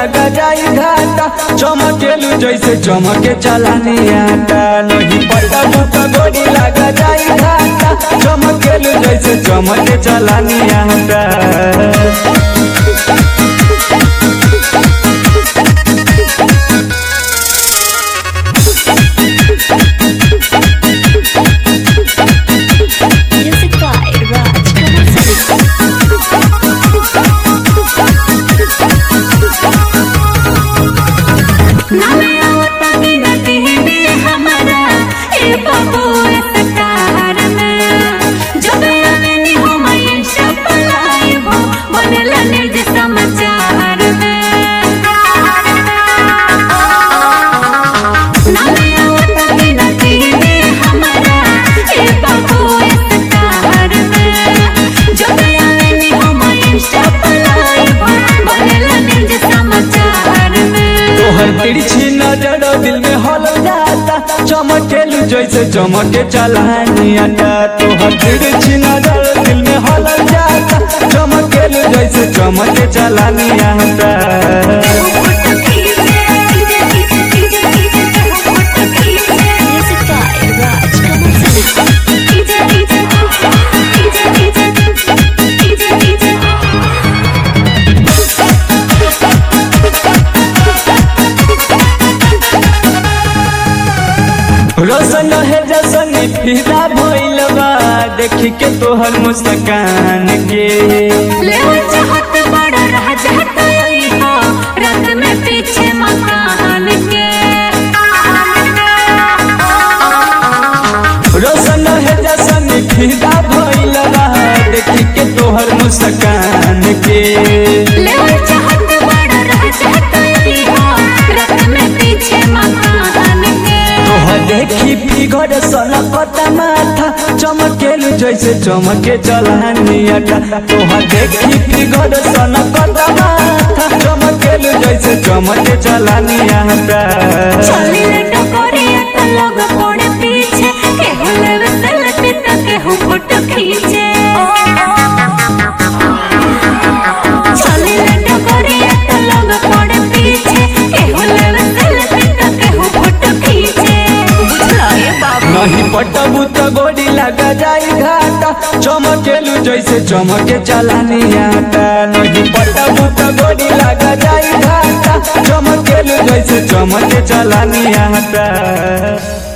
लगा जाई घाटा चमकेलू जैसे चमके चलानी आटा नहीं पता तो गोरी लगा जाई घाटा चमकेलू जैसे चमके चलानी आटा Music by Raj Kumar नामे आवता गिनती में हमारा ए बाबू सकार में जब आवेनी हम इंशा पलाई हो बनला निर्ज समाचार में नामे आवता गिनती में हमारा ए बाबू सकार में जब आवेनी हम इंशा पलाई हो बनला निर्ज समाचार में तोहर तिरछी नजर दिल में हल जाता चमकेलू जैसे चमके चलानी आटा तोहर तिरछी नजर दिल में हल जाता चमकेलू जैसे चमके चलानी आटा Music by Raj Kumar रोशन है जसन फिदा भइल बा देखी के तोहर मुस्कान के रात में पीछे मकान के रोशन है जसन फिदा भइल बा देखी के तोहर मुस्कान के ले चाहत बड़ा रह जाता रात में पीछे मकान के तोहर देखी फिगर सनकता माथा चमकेलू जैसे चमके चलानी आटा तोहर देखी फिगर सनकता माथा चमकेलू जैसे चमके चलानी आटा चली रे टकोरिया त लोग पड़े पीछे केहू लेवे सेल्फी त केहू फोटो खींचे चली रे टकोरिया त लोग पड़े पीछे केहू लेवे सेल्फी त केहू फोटो खींचे बुझलो ये बाबू नहीं पटबू तो गोरी लगा जाई घाटा चमकेलू जैसे चमके चलानी आटा नहीं पटबू तो गोरी लगा जाई घाटा चमकेलू जैसे चमके चलानी आटा